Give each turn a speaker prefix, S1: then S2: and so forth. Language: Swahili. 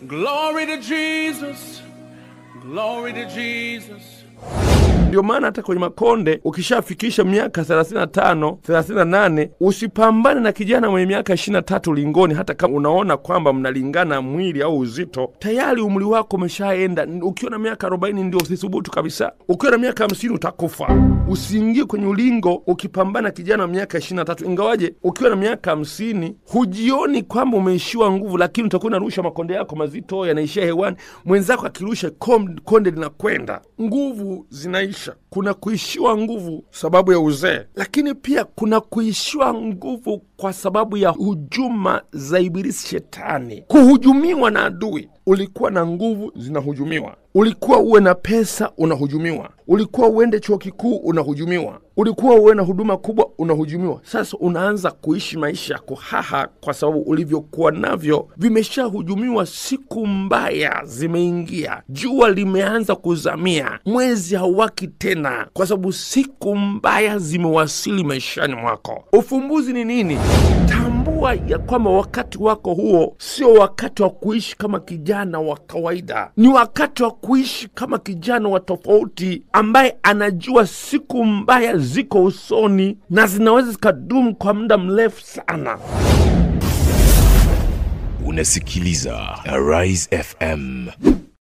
S1: Glory to Jesus. Glory to Jesus.
S2: Ndio maana hata kwenye makonde ukishafikisha miaka 35 38, usipambane na kijana mwenye miaka 23 lingoni, hata kama unaona kwamba mnalingana mwili au uzito. Tayari umri wako umeshaenda. Ukiwa na miaka 40 ndio usithubutu kabisa. Ukiwa na miaka 50 utakufa. Usiingie kwenye ulingo ukipambana kijana wa miaka 23, ingawaje ukiwa na miaka 50 hujioni kwamba umeishiwa nguvu, lakini utakuwa unarusha makonde yako mazito, yanaishia hewani. Mwenzako akirusha kom- konde linakwenda, nguvu zinaisha. Kuna kuishiwa nguvu sababu ya uzee, lakini pia kuna kuishiwa nguvu kwa sababu ya hujuma za Ibilisi Shetani, kuhujumiwa na adui. Ulikuwa na nguvu, zinahujumiwa. Ulikuwa uwe na pesa, unahujumiwa. Ulikuwa uende chuo kikuu, unahujumiwa. Ulikuwa uwe na huduma kubwa, unahujumiwa. Sasa unaanza kuishi maisha ya kuhaha kwa sababu ulivyokuwa navyo vimeshahujumiwa. Siku mbaya zimeingia, jua limeanza kuzamia, mwezi hauwaki tena, kwa sababu siku mbaya zimewasili maishani mwako. Ufumbuzi ni nini? Tambua ya kwamba wakati wako huo sio wakati wa kuishi kama kijana wa kawaida, ni wakati wa kuishi kama kijana wa tofauti, ambaye anajua siku mbaya ziko usoni na zinaweza zikadumu kwa muda mrefu sana.
S3: Unasikiliza Arise FM.